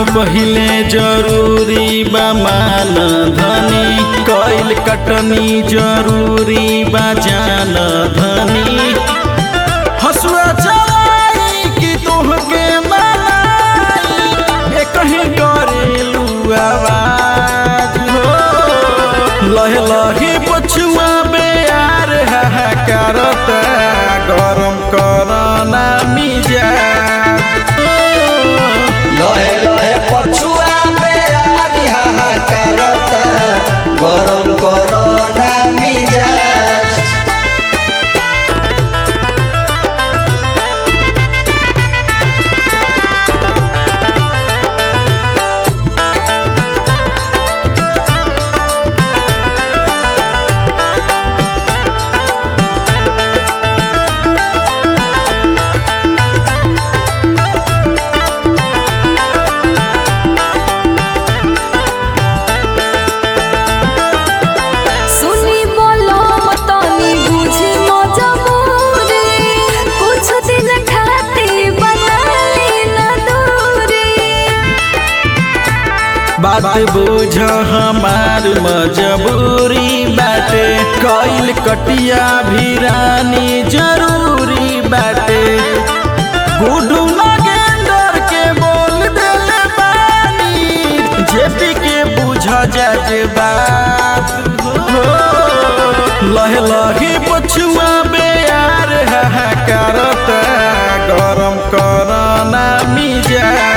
पहिले जरूरी बा मान धनी कैल कटनी जरूरी बा जान धनी हसुआ चलाई कि तोहके मनाई ए कहीं करेलू आवाज हो लहे लहे पछुआ बेयार हाहाकारता गरम करना मिजाज लहे लहे पछुआ पे आदि हाहाकारता गरम करना मिजाज सुनी बोलो तनी बुझी मजबूरी कुछ दिन खातिर बनाई ना दूरी बात बुझ हमार मजबूरी बाटे कैल कटिया भी रानी जरूरी बाटे गुडू नगेंदर के बोल देले बानी जेपी के बुझ जाजे बात हो लहे लहे पछुआ बेयार हाहाकारता गरम करना मिजा